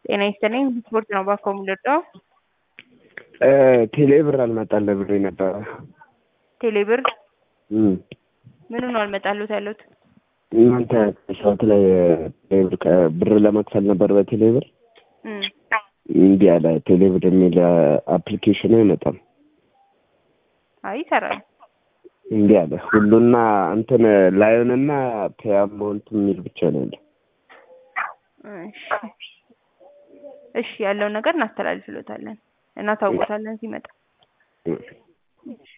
ጤና ይስጥልኝ ስፖርት ነው ባኮ የምልወደው ቴሌ ብር አልመጣልህ ብሎኝ ነበረ። ቴሌብር እም። ምኑ ነው አልመጣሉት ያሉት? እናንተ ሰዓት ላይ ቴሌብር ከ- ብር ለመክፈል ነበር በቴሌ ብር እም። እንዲህ አለ። ቴሌ ብር የሚል አፕሊኬሽኑ አይመጣም። አይ ይሰራል። እንዲህ አለ። ሁሉና እንትን ላዮንና ፔያሞንት የሚል ብቻ ነው ያለው። እሺ እሺ ያለውን ነገር እናስተላልፍሎታለን እና ታውቆታለን ሲመጣ እም።